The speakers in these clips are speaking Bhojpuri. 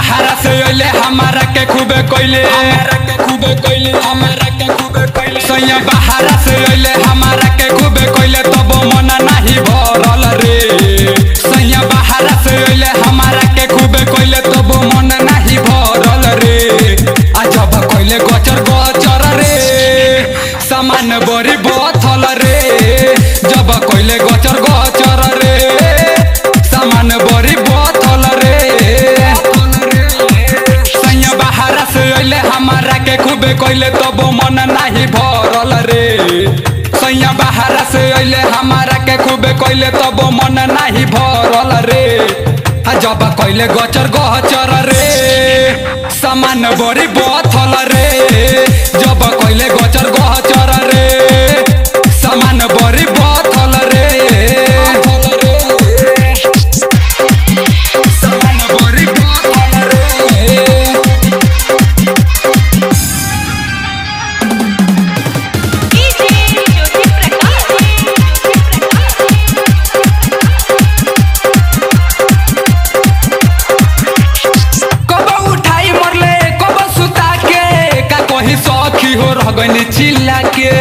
बाहर से अइले हमारा के खूबे कोइले हमारा के खूबे कोइले हमारा के खूबे कोइले सैया बाहर से अइले हमारा के खूबे कोइले तब मन नाही भरल रे सैया बाहर से अइले हमारा के खूबे कोइले तब मन नाही भरल रे आ जब कोइले गचर गचर रे सामान बड़ी बथल रे जब कोइले गचर गचर रे सामान बड़ी बथल रे सैया बाहर से अइले हमारा के खूबे कोइले तब मन नाही भरल रे सैया बाहर से अइले हमारा के खूबे कोइले तब मन नाही भरल रे आ जब कोइले गचर गचर रे सामान बड़ी बथल रे जब कोइले गचर गचर रे सामान बड़ी बथल रे सामान बड़ी बथल रे डीजे ज्योति कब उठाई मरले कब सुता के का कही सखी हो रह गइनी चिल्ला के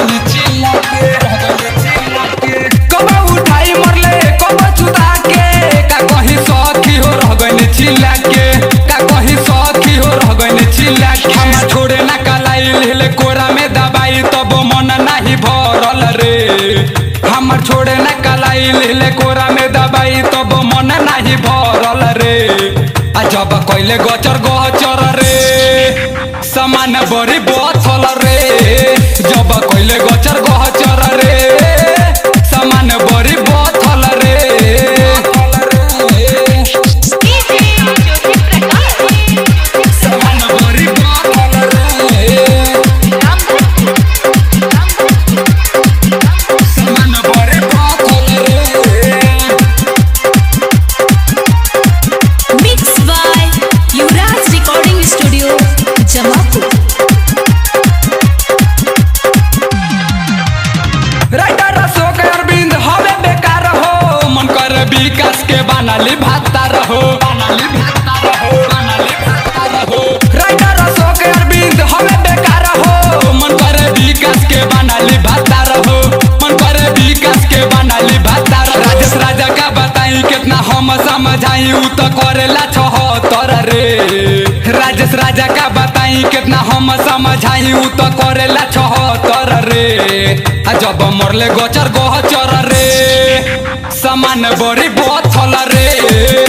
कब उठाई मरले कब सुता के का कही सखी हो रह गइनी चिल्ला के का कही सखी हो रह गइनी चिल्ला के हम छोड़े ना कलाई ले कोरा में दबाई तब मन नाही भरल रे हमर छोड़े ना कलाई ले कोरा में दबाई तब मन नाही भरल रे आ जब कइले गचर गचर रे सामान बड़ी बथल रे जब कइले गचर गचर रे सामान बड़ी बथल रे डीजे ज्योति सामान बड़ी बथल रे सामान बड़ी बथल रे mix by Yuvraj recording studio Jamapur writer Ashok Arvind हवे बेकार हो मन कर विकास के बनाली भाता रहो बनाली भाता रहो बनाली भाता रहो राइटर अशोक अरविंद हवे बेकार हो मन कर विकास के बनाली भाता रहो मन कर विकास के बनाली भाता रहो राजेश राजा का बताई कितना हम समझाई उ तो करेला छहत्तर रे राजेश राजा का बताई कितना हम समझाई उ तो करेला छहत्तर रे आ जब मरले गचर गचर रे सामान बड़ी बथल रे